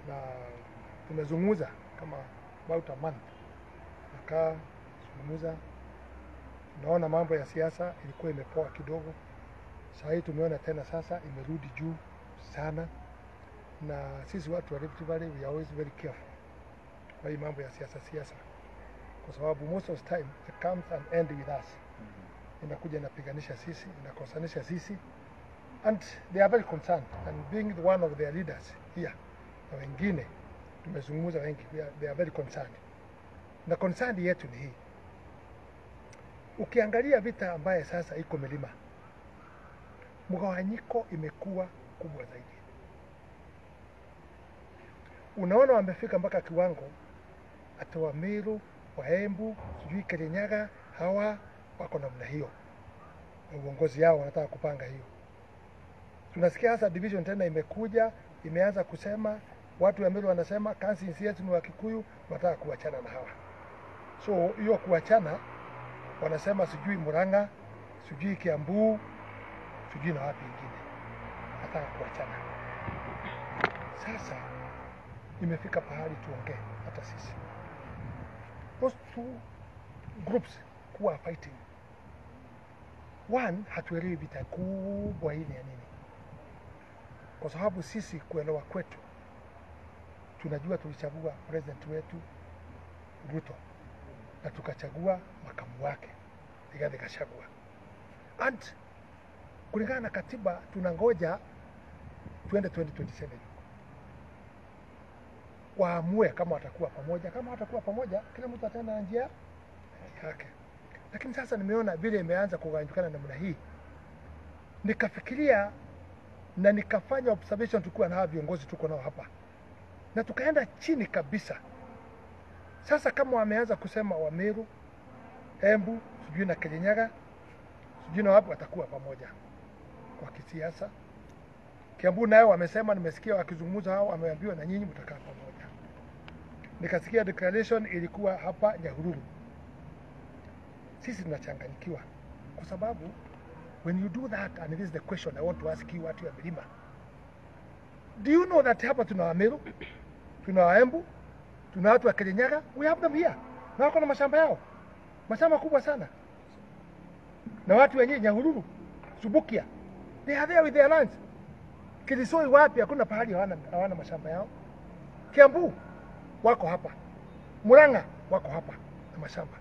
na tumezungumza kama about a month, nakaa zungumza, naona mambo ya siasa ilikuwa imepoa kidogo. Saa hii tumeona tena sasa imerudi juu sana, na sisi watu wa Rift Valley we are always very careful kwa hii mambo ya siasa siasa, kwa sababu most of the time it comes and end with us, inakuja inapiganisha sisi, inakosanisha sisi and they are very concerned and being the one of their leaders here na wengine tumezungumza wengi we are, they are very concerned na concern yetu ni hii ukiangalia vita ambaye sasa iko milima mgawanyiko imekuwa kubwa zaidi unaona wamefika mpaka kiwango hata Wamiru, Waembu, sijui Kirinyaga, hawa wako namna hiyo, na uongozi yao wanataka kupanga hiyo. Tunasikia hasa division tena imekuja imeanza kusema, watu wa Meru wanasema kansi yetu ni wa Kikuyu, wanataka kuachana na hawa. So hiyo kuachana, wanasema sijui Murang'a, sijui Kiambu, sijui na wapi ingine, nataka kuachana. Sasa imefika pahali tuongee hata sisi those two groups kuwa fighting one hatuelewi vita kubwa hii ni ya nini kwa sababu sisi kuelewa kwetu tunajua tulichagua president wetu Ruto na tukachagua makamu wake Rigathi Gachagua and kulingana na katiba tunangoja tuende 2027 waamue kama watakuwa pamoja. Kama watakuwa pamoja, kila mtu ataenda na njia yake. Lakini sasa nimeona vile imeanza kugawanyikana namna hii, nikafikiria na nikafanya observation tukiwa na hawa viongozi tuko nao hapa, na tukaenda chini kabisa. Sasa kama wameanza kusema Wameru, Embu, sijui na Kirinyaga, sijui na wapi watakuwa pamoja kwa kisiasa. Kiambu nayo wamesema, nimesikia wakizungumza hao, wameambiwa na nyinyi mtakaa pamoja. Nikasikia declaration ilikuwa hapa Nyahururu. Sisi tunachanganyikiwa kwa sababu when you do that and this is the question I want to ask you watu ya milima, do you know that hapa tuna Wameru, tuna Waembu, tuna watu wa Kirinyaga, we have them here na wako na mashamba yao, mashamba kubwa sana, na watu wenyewe Nyahururu, Subukia, they are there with their lands Kilisoi wapi? Hakuna pahali hawana, hawana mashamba yao. Kiambu wako hapa, Murang'a wako hapa na mashamba.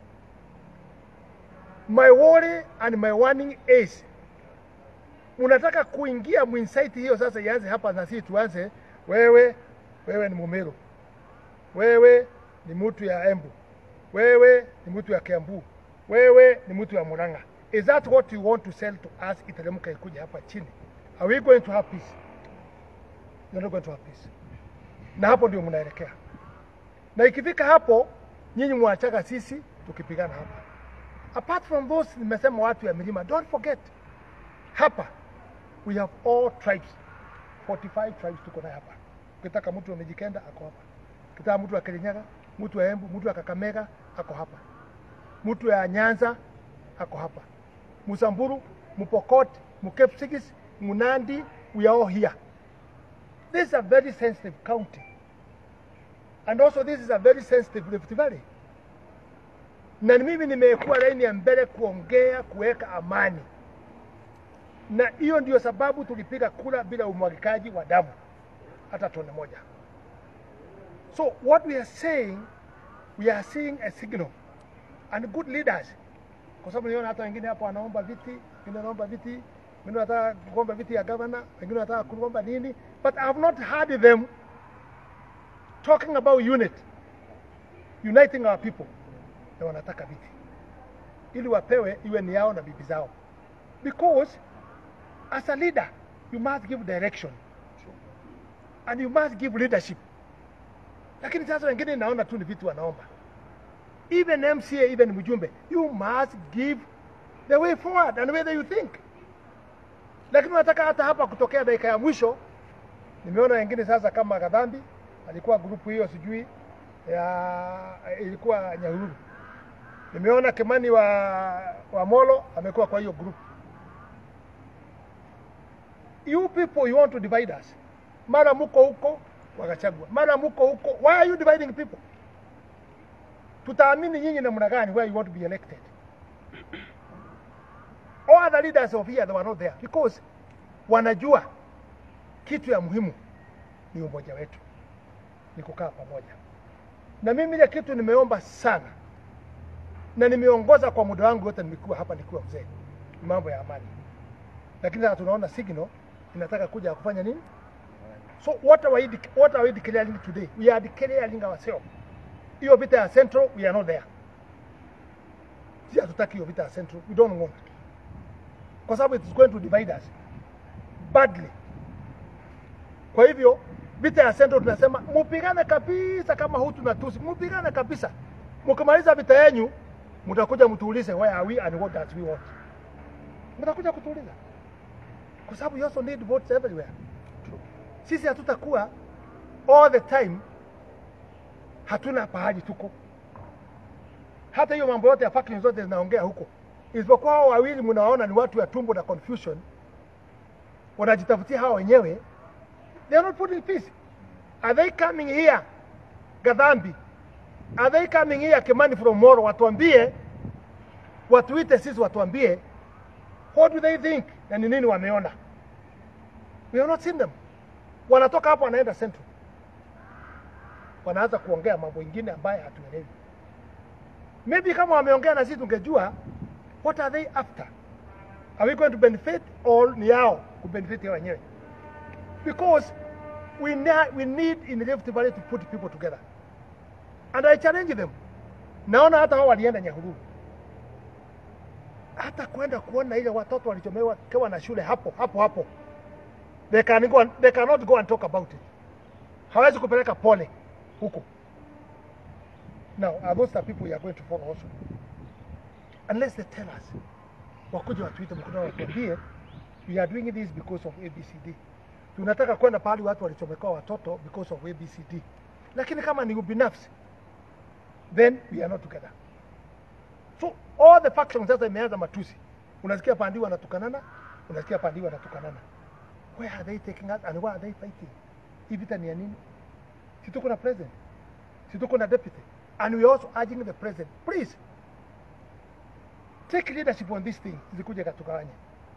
My worry and my warning is, unataka kuingia mwinsaiti hiyo sasa ianze hapa na sisi tuanze, wewe wewe ni Mumeru, wewe ni mtu ya Embu, wewe ni mtu ya Kiambu, wewe ni mtu ya Murang'a. Is that what you want to sell to us iteremka ikuja hapa chini? Are we going to have peace? You're not going to have peace. Na hapo ndio mnaelekea, na ikifika hapo nyinyi mwachaka sisi tukipigana hapa. Apart from those, nimesema watu ya milima, don't forget hapa we have all tribes, 45 tribes tuko naye hapa. Ukitaka mtu wa Mijikenda ako hapa, ukitaka mtu wa Kirinyaga, mtu wa Embu, mtu wa Kakamega ako hapa, mtu wa Nyanza ako hapa, Musamburu, Mupokot, Mukepsigis, Munandi, we are all here. This is a very sensitive county. And also this is a very sensitive Rift Valley. Na mimi nimekuwa laini ya mbele kuongea kuweka amani, na hiyo ndio sababu tulipiga kura bila umwagikaji wa damu hata tone moja. So what we are saying, we are seeing a signal and good leaders, kwa sababu niona hata wengine hapo wanaomba viti, wengine wanaomba viti, wengine wanataka kuomba viti ya gavana, wengine wanataka kuomba nini, but I have not heard them talking about unity, uniting our people, na wanataka viti ili wapewe iwe ni yao na bibi zao, because as a leader you must give direction and you must give leadership. Lakini sasa wengine naona tu ni vitu wanaomba, even MCA, even mjumbe, you must give the way forward and whether you think. Lakini unataka hata hapa kutokea dakika ya mwisho. Nimeona wengine sasa kama Gadhambi alikuwa grupu hiyo, sijui ya ilikuwa Nyahururu. Nimeona Kimani wa, wa Molo amekuwa kwa hiyo group. You people you want to divide us. Mara muko huko, wa Gachagua. Mara mko huko, why are you dividing people? Tutaamini nyinyi namna gani where you want to be elected? All other leaders of here they were not there because wanajua kitu ya muhimu ni umoja wetu, ni kukaa pamoja. Na mimi ile kitu nimeomba sana na nimeongoza kwa muda wangu wote nimekuwa hapa nikiwa mzee, ni mambo ya amani, lakini sasa tunaona signal inataka kuja kufanya nini? So what are we, dec- what are we declaring today? We are declaring ourselves. Hiyo vita ya Central, we are not there. Si hatutaki hiyo vita ya Central, we don't want. Kwa sababu it is going to divide us badly. Kwa hivyo vita ya Central tunasema mupigane kabisa, kama Hutu na Tutsi, mupigane kabisa. Mkimaliza vita yenyu, mtakuja mtuulize where are we and what does we want. Mtakuja kutuuliza, kwa sababu you also need votes everywhere. Sisi hatutakuwa all the time, hatuna pahali tuko. Hata hiyo mambo yote ya faction zote zinaongea huko, isipokuwa hao wawili mnawaona ni watu ya tumbo na confusion, wanajitafutia hawa wenyewe. They are not putting peace. Are they coming here Gadhambi? Are they coming here Kimani from Moro? Watuambie, watuite sisi, watuambie what do they think na ni nini wameona. We have not seen them. Wanatoka hapo wanaenda Central, wanaanza kuongea mambo ingine ambayo hatuelewi. Maybe kama wameongea na sisi tungejua what are they after. Are we going to benefit or ni yao kubenefit yao wenyewe? Because we, ne- we need in Rift Valley to put people together. And I challenge them. Naona hata hao walienda Nyahururu, hata kwenda kuona ile watoto walichomewa kewa na shule hapo hapo hapo, they, can go and, they cannot go and talk about it. Hawezi kupeleka pole huko. Now, are those the people you are going to follow also? Unless they tell us, wakuje watuite mkutano watuambie, we are doing this because of ABCD. Tunataka kwenda pahali watu walichomekewa watoto because of ABCD. Lakini kama ni ubinafsi, then we are not together. So all the factions sasa imeanza matusi. Unasikia pandi wanatukanana, unasikia pandi wanatukanana. Where are they taking us and why are they fighting? Hii vita ni ya nini? Si tuko na president, si tuko na deputy, and we are also urging the president, please take leadership on this thing, zikuje katukawanye.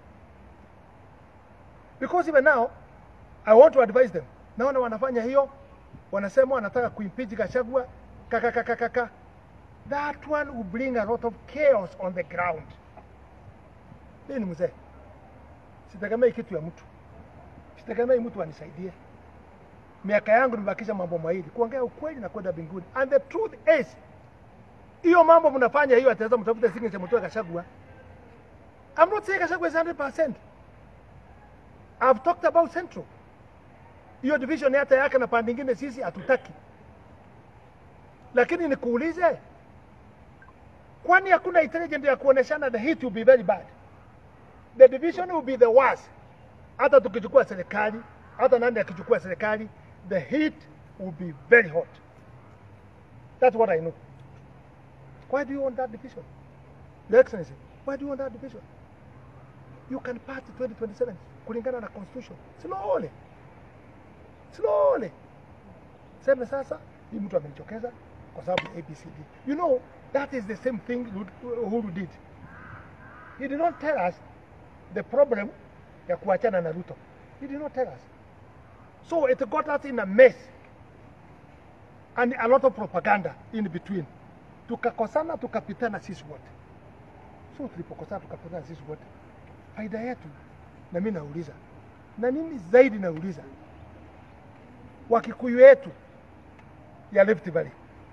Because even now I want to advise them. Naona wanafanya hiyo, wanasema wanataka kuimpeach Gachagua kakakakakaka. That one will bring a lot of chaos on the ground. Mimi ni mzee, sitegemei kitu ya mtu, sitegemei mtu anisaidie. Miaka yangu nimebakisha mambo mawili, kuongea ukweli na kwenda mbinguni. And the truth is, hiyo mambo mnafanya hiyo, ataweza mtafute signature mtoe Gachagua. I'm not saying Gachagua is 100%. I've talked about Central. Hiyo division hata yake na pande nyingine sisi hatutaki. Lakini nikuulize, kwani hakuna intelligence ya kuoneshana the heat will be very bad? The division will be the worst. Hata tukichukua serikali, hata nani akichukua serikali, the heat will be very hot. That's what I know. Why do you want that division? Your Excellency, why do you want that division? You can pass 2027 kulingana na constitution. Slowly. Slowly. Sema sasa hii mtu amenichokeza kwa sababu ABCD. You know, that is the same thing Uhuru did. He did not tell us the problem ya kuachana na Ruto. He did not tell us. So it got us in a mess and a lot of propaganda in between. Tukakosana tukapitana sisi wote. So tulipokosana tukapitana sisi wote, faida yetu, na mimi nauliza, na nini zaidi nauliza, Wakikuyu yetu ya Rift Valley,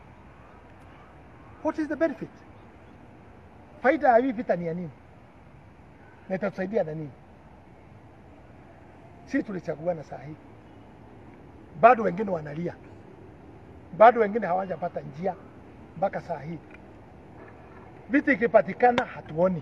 what is the benefit? Faida ya hii vita ni ya nini na itatusaidia na nini? Si tulichaguana saa hii, bado wengine wanalia, bado wengine hawajapata njia mpaka saa hii. Vita ikipatikana hatuoni,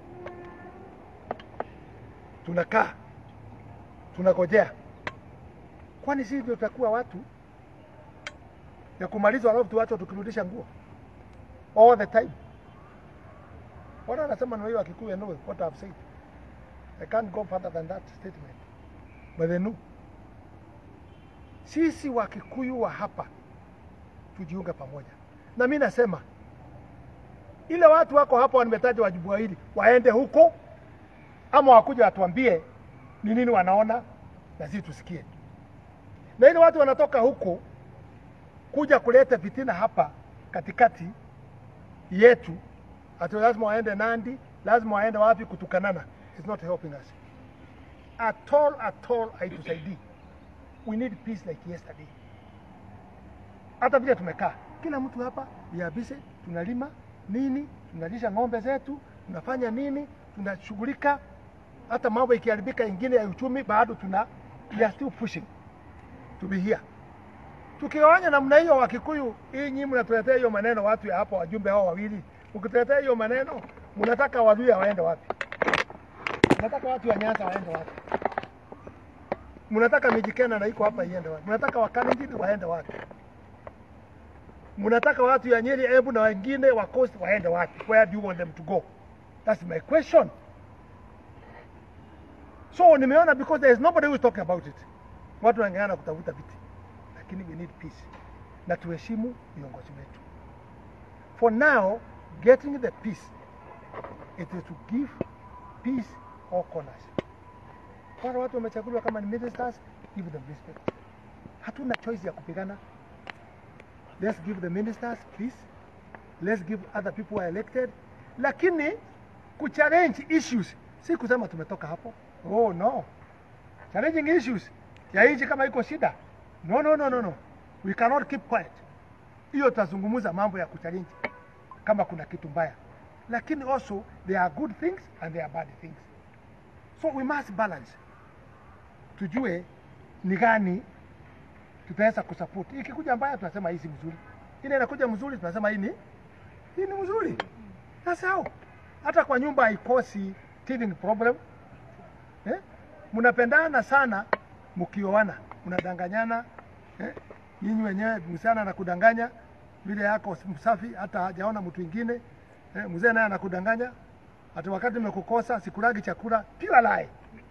tunakaa tunagojea. Kwani sisi ndio tutakuwa watu ya kumalizwa, alafu tuwache tukirudisha nguo all the time? Wana wanasema na wa Kikuyu know what I've said. I can't go further than that statement, but they know. sisi Wakikuyu wa hapa tujiunge pamoja, na mi nasema ile watu wako hapa wametaja wajibu wawili, waende huko ama wakuja watuambie ni nini wanaona na sisi tusikie. Na ile watu wanatoka huko kuja kuleta fitina hapa katikati yetu, ati lazima waende Nandi, lazima waende wapi kutukanana, it's not helping us at all, at all haitusaidii. We need peace like yesterday. Hata vile tumekaa kila mtu hapa we are busy, tunalima nini, tunalisha ng'ombe zetu, tunafanya nini, tunashughulika. Hata mambo ikiharibika ingine ya uchumi, bado tuna we are still pushing to be here. Tukigawanya namna hiyo, Wakikuyu, hii nyinyi mnatuletea hiyo maneno, watu ya hapa, wajumbe hao wawili, mkituletea hiyo maneno, mnataka Waluya waende wapi? Mnataka watu wa Nyanza waende wapi? Mnataka Mijikenda na iko hapa iende wapi? Mnataka Wakalenjin waende wapi? Mnataka watu ya Nyeri, Embu na wengine wa Coast waende wapi? Where do you want them to go? That's my question. So nimeona because there is nobody who is talking about it. Watu wanaangana kutafuta viti, lakini we need peace, na tuheshimu viongozi wetu. For now, getting the peace it is to give peace all corners. Wale watu wamechaguliwa kama ni ministers, give them respect. Hatuna choice ya kupigana. Let's give the ministers peace. Let's give other people who are elected. Lakini kuchallenge issues si kusema tumetoka hapo. Oh no. Challenging issues ya nchi kama iko shida. No, no, no, no, no. We cannot keep quiet. Hiyo tutazungumza mambo ya kuchallenge kama kuna kitu mbaya. Lakini also there are good things and there are bad things. So we must balance. Tujue ni gani tutaweza kusupport. Ikikuja mbaya tunasema hii si mzuri. Ile inakuja mzuri tunasema hii ni hii ni mzuri. That's how. Hata kwa nyumba haikosi teething problem. Eh? Mnapendana sana mkioana, mnadanganyana eh? Nyinyi wenyewe msichana anakudanganya vile yako msafi, hata hajaona mtu mwingine eh? Mzee naye anakudanganya hata wakati nimekukosa sikulagi chakula, pure lie.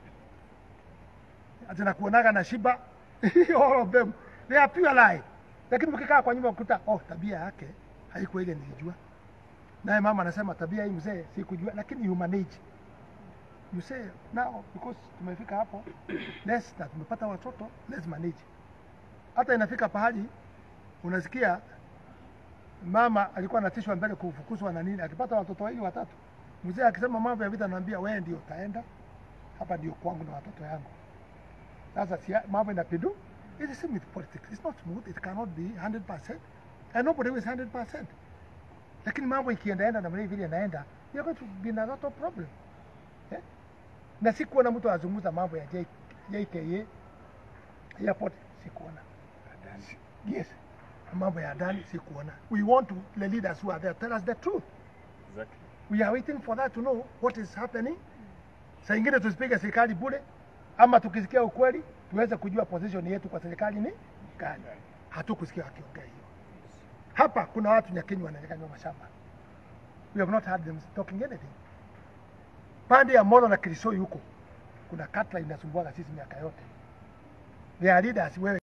Ati nakuonaga na shiba all of them they are pure lie. Lakini mkikaa kwa nyumba ukuta, oh, tabia yake haikuwa ile nilijua, naye mama anasema tabia hii mzee sikujua, lakini you manage you say now because tumefika hapo let's na tumepata watoto let's manage. Hata inafika pahali unasikia mama alikuwa anatishwa mbele kufukuzwa na nini, akipata watoto wawili watatu, mzee akisema mambo ya vita, naambia wewe ndio utaenda hapa, ndio kwangu na watoto yangu. Sasa si mambo inapindu. It's the same with politics. It's not smooth. It cannot be 100%. And nobody is 100%. Lakini mambo ikiendaenda namna hii vile inaenda, you're going to be in a lot of problem. Eh? Na sikuona mtu azungumza mambo ya J- JKA airport, sikuona. Yes, mambo ya ndani sikuona. We want to, the leaders who are there tell us the truth. Exactly. We are waiting for that to know what is happening. Saa ingine tusipige serikali bure, ama tukisikia ukweli tuweze kujua position yetu kwa serikali ni gani. Hatukusikia wakiongea hiyo. Hapa kuna watu Nyakenyi wananyang'anywa mashamba. We have not heard them talking anything. Pande ya Molo na Kirisoi huko kuna katra inasumbuaga sisi miaka yote. They are leaders wewe